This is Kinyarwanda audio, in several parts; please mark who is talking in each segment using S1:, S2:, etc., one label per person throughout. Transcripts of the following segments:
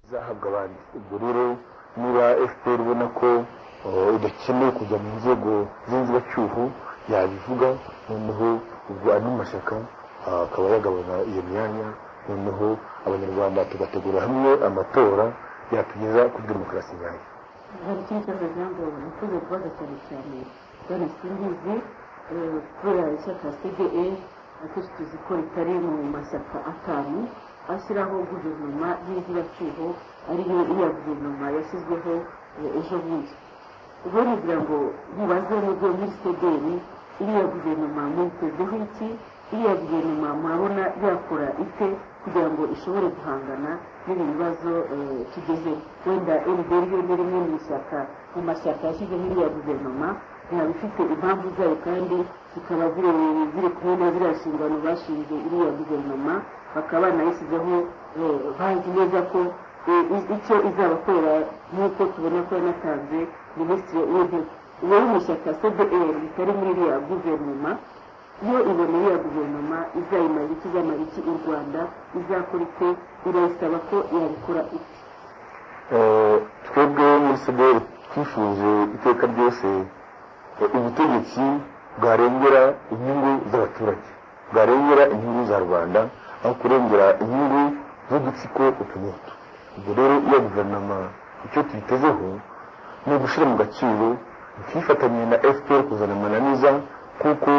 S1: izahabwa abandi rero niba fpr ibona ko idakeneye kujya mu nzego z'inzibacyuho yabivuga noneho ubwo andi mashyaka akaba yagabana iyo myanya noneho abanyarwanda tugategura hamwe amatora yatugeza kuri demokarasi nyayo
S2: hari ikindi kibazo kugira ngo nkunze kubaza cyane cyane bwana simbizi kubera ishyaka cde akenshi tuzi ko ritari mu mashyaka atanu ashyiraho guverinoma y'inzibacyuho ariyo iya guverinoma yashyizweho ejo bundi ubwo ngira ngo mubaze nubwo muri cdr iriya guverinoma mwitezweho iki iriya guverinoma murabona yakora ite kugira ngo ishobore guhangana n'ibi bibazo tugeze wenda ndr yo ni rimwe mu ishyaka mu mashyaka yashyizeho iriya guverinoma yaba ifite impamvu zayo kandi zikaba ziri kumwe na ziriya nshingano bashinze iriya guverinoma bakaba banayishyizeho bazi neza ko icyo izabakorera nk'uko tubona ko yanatanze minisitiri w'intebe uwo mu ishyaka cdr ritari muri iriya guverinoma iyo iboneye ya guverinoma izayimara iki izamara iki u rwanda izakora ite irayisaba ko yabikora ite
S1: twebwe muri cdr twifuje iteka ryose ubutegetsi bwarengera inyungu z'abaturage bwarengera inyungu za rubanda aho kurengera inyungu z'udutsiko utu n'utu ubwo rero iyo guverinoma icyo tuyitezeho ni ugushyira mu gaciro ntifatanye na fpr kuzana amananiza kuko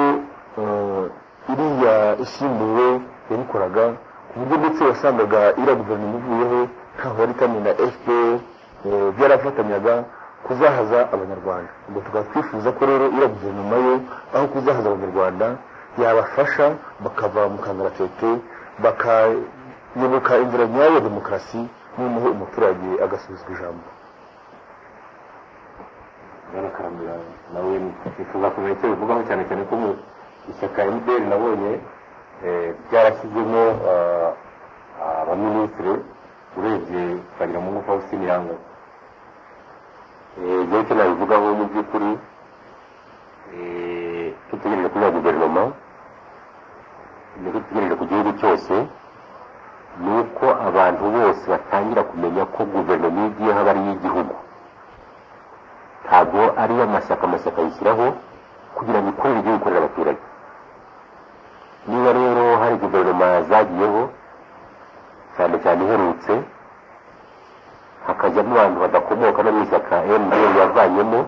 S1: iriya isimbuwe yabikoraga ku buryo ndetse wasangaga iriya guverinoma ivuyeho ntaho yari itamye na fpr byarafatanyaga kuzahaza abanyarwanda ubwo tukaba twifuza ko rero iriya guverinoma yo aho kuzahaza abanyarwanda yabafasha bakava mu kangaratete bakayoboka inzira nyayo ya demokarasi noneho umuturage agasubizwa ijambo
S3: barakarambira nawe nifuza kumenya icyo bivugaho cyane cyane ko mu ishyaka mdr nabonye ryarashyizemo abaminisitire urebye twagira mungu faustin yanga igihe cyo nabivugaho mu by'ukuri dutegereje kuri ya guverinoma ibyo dutegereje ku gihugu cyose ni uko abantu bose batangira kumenya ko guverinoma igiye haba ari iy'igihugu ntabwo ari yo amashyaka amashyaka yishyiraho kugira ngo ikorere ibyo ikorera abaturage niba rero hari guverinoma zagiyeho cyane cyane iherutse hakajyamo abantu badakomoka no mu ishyaka mdr yavanyemo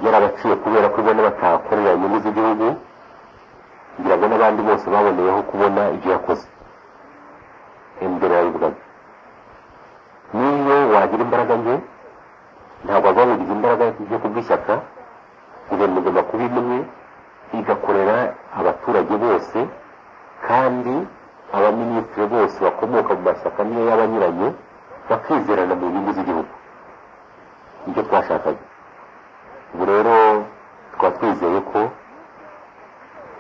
S3: yarabaciye kubera ko ibona batakorera inyungu z'igihugu ngira ngo n'abandi bose baboneyeho kubona ibyo yakoze mdr yabivugaga niyo wagira imbaraga nke ntabwo azaburiza imbaraga zo kubwishyaka guverinoma igomba kuba imwe igakorera abaturage bose kandi abaminisitiri bose bakomoka mu mashyaka amwe y'abanyuranye bakizerana mu nyungu z'igihugu nicyo twashakaga ubu rero tukaba twizeye ko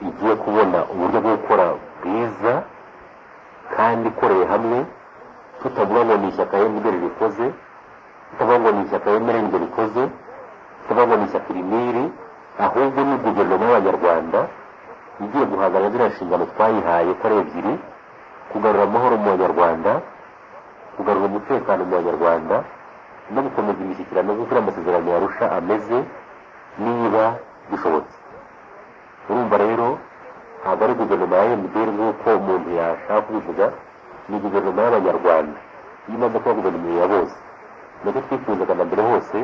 S3: igiye kubona uburyo bwo gukora bwiza kandi ikoreye hamwe tutavuga ngo ni ishyaka mdr rikoze tutavuga ngo ni ishyaka mdr rikoze tutavuga ngo ni ishyaka iriniri ahubwo ni guverinoma y'abanyarwanda igiye guhangana ziriya nshingano twayihaye ko ari ebyiri kugarura amahoro mu banyarwanda kugarura umutekano mu banyarwanda no gukomeza imishyikirano kuko amasezerano yarusha ameze niba bishobotse urumva rero ntabwo ari guverinoma ya mdr nk'uko umuntu yashaka kubivuga ni guverinoma y'abanyarwanda iyo imaze kuba guverinoma ya bose nacyo twifuzaga na mbere hose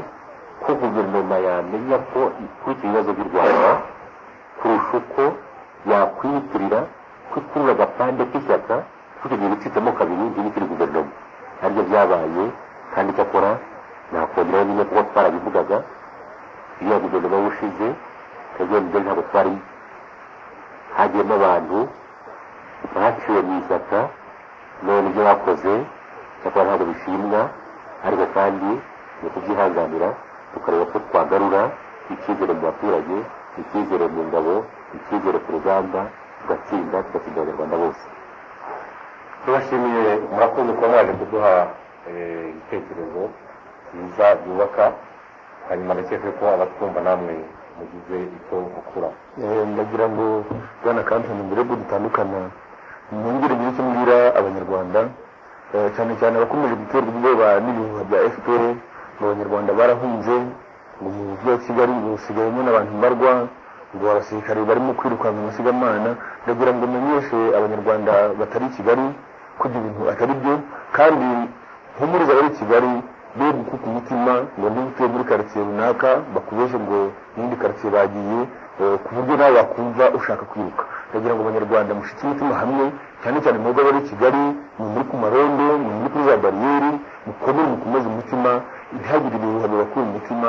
S3: ko guverinoma yamenya ko ikurikira ibibazo by'u rwanda kurusha uko yakwiyitirira ko ikurura agapande k'ishyaka kugira ngo ibicitsemo kabiri ntibikiri guverinoma aribyo byabaye kandi icyakora nakongeraho bimwe kuko twarabivugaga iyo guverinoma y'ubushize kagenda ntabwo twari hagiyemo abantu baciwe mu ishyaka none ibyo bakoze cyakora ntabwo bishimwa ariko kandi ni ukubyihanganira tukareba ko twagarura icyizere mu baturage icyizere mu ngabo icyizere ku rugamba tugatsinda tugatsinda abanyarwanda bose
S4: tubashimiye murakoze kuba mwaje kuduha ibitekerezo byiza byubaka hanyuma ndakeka ko abatwumva namwe mugize icyo mukura
S1: ndagira ngo bwana kampani mbere bwo dutandukana nongere ngire icyo mbwira abanyarwanda cyane cyane abakomeje guterwa ubwoba n'ibihuha bya fpr ngo abanyarwanda barahunze ngo mu mujyi wa kigali ngo hasigayemo n'abantu mbarwa ngo abasirikare barimo kwirukanka amasigamana ndagira ngo menyeshe abanyarwanda batari i kigali ko ibyo bintu atari byo kandi mpumuriza abari i kigali be gukuka umutima ngo niba utuye muri karitsiye runaka bakubeje ngo n'indi karitsiye bagiye eh, ku buryo nawe wakumva ushaka kwiruka ndagira ngo abanyarwanda mushike imitima hamwe cyane cyane mwebwe abari i kigali ni muri ku marondo ni muri kuri za bariyeri mukomere mukomeze umutima ntihagire ibihuha bibakura umutima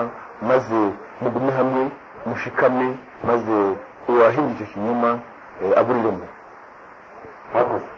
S1: maze mugume hamwe mushikame maze uwahinga icyo kinyoma eh, aburiremo
S4: mwakoze